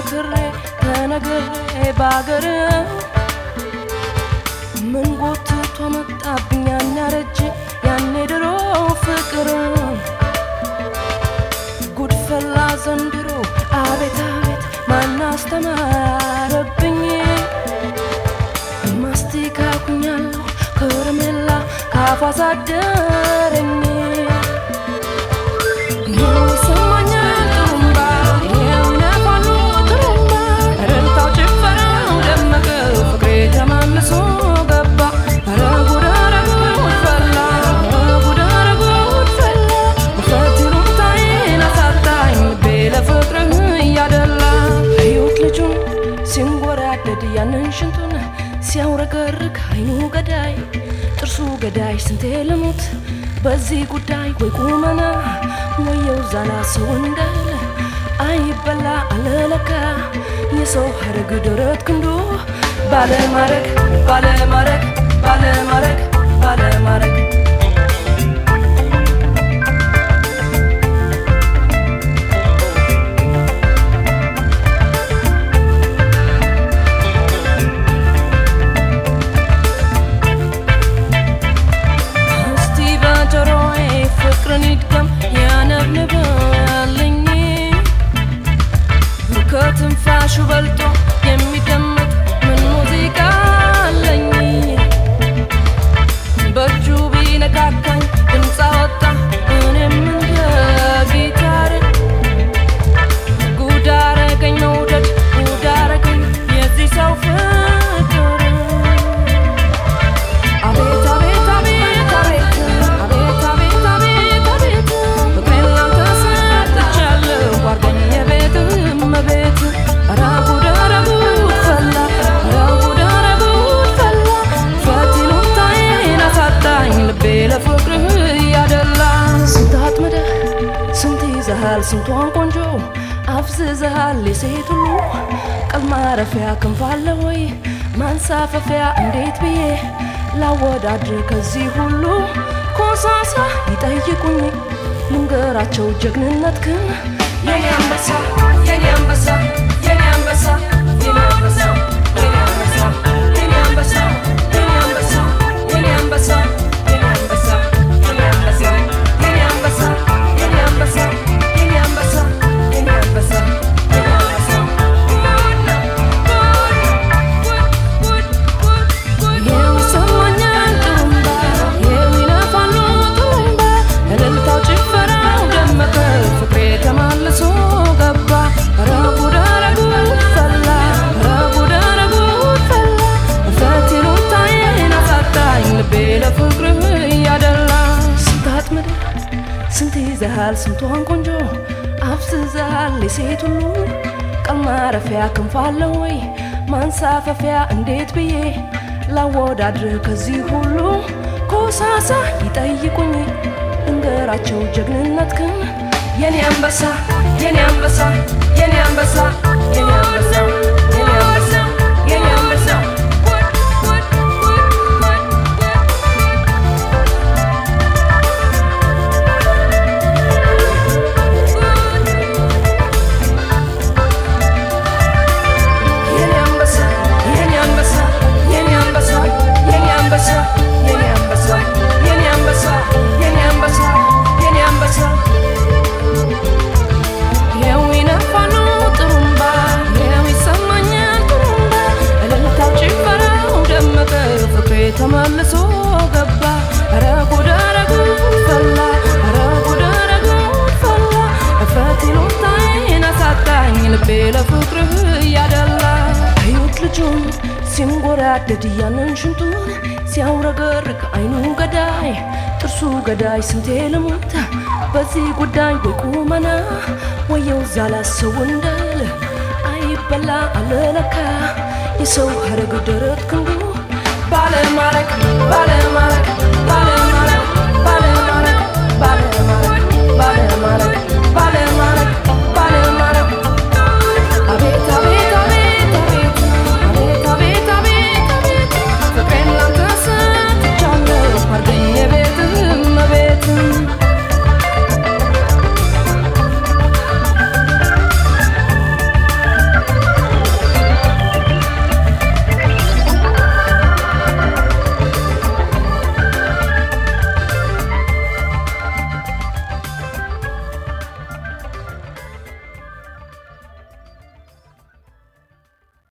ተመክሬ ተነግሬ ባገር ምን ጎትቶ መጣብኝ ያን ያረጅ ያኔ ድሮ ፍቅር ጉድፈላ ዘንድሮ አቤት አቤት ማን አስተማረብኝ ማስቲካ ኩኛለሁ ከረሜላ ካፏ ሳደረኝ ይሰማኛል ጥሩምባ ይነፋሉ ጥሩምባ እልልታው ጭፈራው ደመቀ ፍቅሬ ተማምሶ ገባ ኧረ ጉድ ኧረ ጉድ ፈላ ኧረ ጉድ ኧረ ጉድ ፈላ ውፈት ይሉኝታዬን አሳጣኝ ልቤ ለፍቅርህ እያደላ እዩት ልጁን ሲንጎራደድ ያንን ሽንቱን ሲያውረገርግ አይኑ ገዳይ ጥርሱ ገዳይ ስንቴ ልሙት በዚህ ጉዳይ ወይ ቁመና ወየው ዛላ ሰው እንዳለ አይበላ አለለካ የሰው ሀረግ ደረት ክንዱ ባለማረግ ባለማረግ ባለማረግ ባለማረግ እስቲ በጆሮዬ ፍቅርን ይድገም ያነብንብልኝ ከትንፋሹ በልጦ የሚደመጥ ምን ሙዚቃ አለኝ በእጁ ቢነካካኝ ድምፅ አወጣ እኔም እንደ ጊታር ጉድ አረገኝ መውደድ ጉድ አረገኝ የዚህ ሰው ፍቅር አቤት አቤት አቤት አቤት አቤት አቤት አቤት አቤት ፍቅሬን ላንተ ሰጥቻለሁ አድርገኝ የቤትህ እመቤት ኧረ ጉድ ኧረ ጉድ ፈላ ኧረ ጉድ ኧረ ጉድ ፈላ ፈት ይሉኝታዬን አሳጣኝ ልቤ ለፍቅርህ እያደላ ስንት አጥምደህ ስንት ይዘሃል ስንቷን ቆንጆ አፍዝዘሃል የሴት ሁሉ ቀል ማረፊያ ክንፍ አለ ወይ ማንሳፈፊያ እንዴት ብዬ ላወዳድር ከዚህ ሁሉ ኮሳሳ ይጠይቁኝ ልንገራቸው ጀግንነት ግን የኔ አንበሳ የኔ አንበሳ የኔ አንበሳ የኔ አንበሳ የኔ አንበሳ የኔ አንበሳ የኔ አንበሳ የኔ አንበሳ የኔ አንበሳ የኔ አንበሳ የኔ አንበሳ የኔ አንበሳ የኔ አንበሳ የኔ አንበሳ የኔ አንበሳ ይሰማኛል ጥሩምባ ይነፋሉ ጥሩምባ እልልታው ጭፈራው ደመቀ ፍቅሬ ተማልሶ ገባ ኧረ ጉድ ኧረ ጉድ ፈላ ኧረ ጉድ ኧረ ጉድ ፈላ እፈት ይሉኝታዬን አሳጣኝ ልቤ ለፍቅርህ እያደላ ስንት አጥምደህ ስንት ይዘሃል ስንቷን ቆንጆ አፍዝዘሃል የሴት ሁሉ ቀል ማረፊያ ክንፍ አለ ወይ ማንሳፈፊያ እንዴት ብዬ ላወዳድርህ ከዚህ ሁሉ ኮሳሳ ይጠይቁኝ እንገራቸው ጀግንነት ግን የኔ አንበሳ የኔ አንበሳ የኔ አንበሳ የኔ አንበሳ የኔ አንበሳ የኔ አንበሳ የኔ አንበሳ የኔ አንበሳ የኔ አንበሳ የኔ አንበሳ የኔ አንበሳ የኔ አንበሳ የኔ አንበሳ የኔ አንበሳ ይኸው ይነፋሉ ጥሩምባ ይኸው ይሰማኛል ጥሩምባ እልልታው ጭፈራው ደመቀ ፍቅሬ ተመልሶ ገባ ኧረ ጉድ ኧረ ጉድ ፈላ ኧረ ጉድ ኧረ ጉድ ፈላ እፍረት ይሉኝታዬን አሳጣኝ ልቤ ለፍቅርህ እያደላ እዩት ልጁን ሲንጎራደድ ያንን ሽንቱን ሲያውረገርግ አይኑ ገዳይ ጥርሱ ገዳይ ስንቴ ልሙት በዚህ ጉዳይ ወይ ቁመና ወየው ዛላ ሰው እንዳለ አይበላ አለለካ የሰው ሀረግ ደረት ክንዱ ባለማረግ ባለማረግ